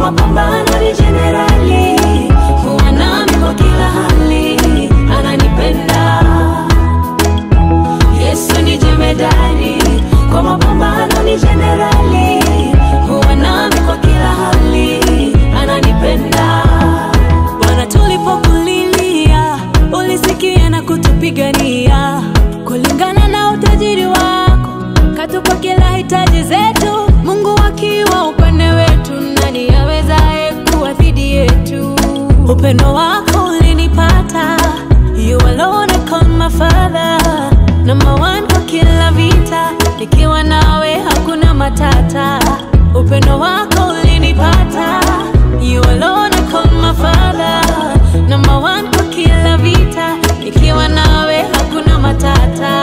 mapambano ni jenerali, huwa nami kwa kila hali, ananipenda. Yesu ni jemedari, kwa mapambano ni jenerali, huwa nami kwa kila hali, ananipenda. Bwana, tulipokulilia ulisikia na kutupigania kulingana na utajiri wako, katupa kila hitaji zetu. Mungu akiwa upande wetu, nani awezaye kuwa dhidi yetu? Upendo wako ulinipata, you alone I call my father, number one kwa kila vita, nikiwa nawe hakuna matata. Upendo wako ulinipata, you alone I call my father, number one kwa kila vita, nikiwa nawe hakuna matata.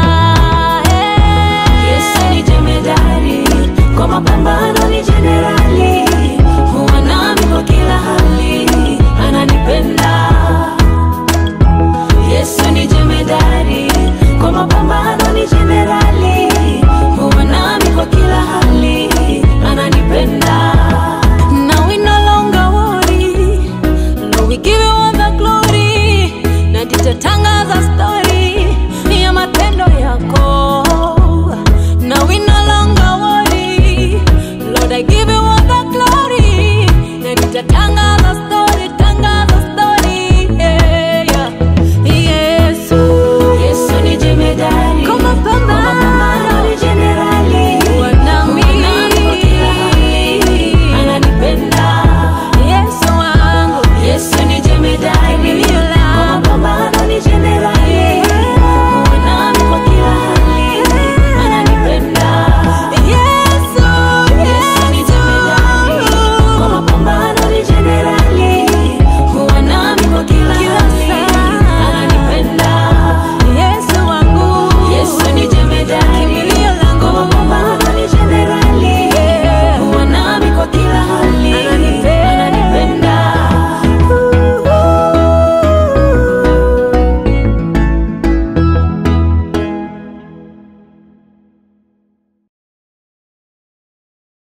Yesu ni jemedari, kwa mapambano ni jenerali, huwa nami kwa kila hali, ananipenda. Yesu ni jemedari, kwa mapambano ni jenerali, huwa nami kwa kila hali, ananipenda. Now we no longer worry, Lord we give you all the glory. Na tutatangaza story ya matendo yako. Now we no longer worry, Lord I give you all the glory. Na tutatangaza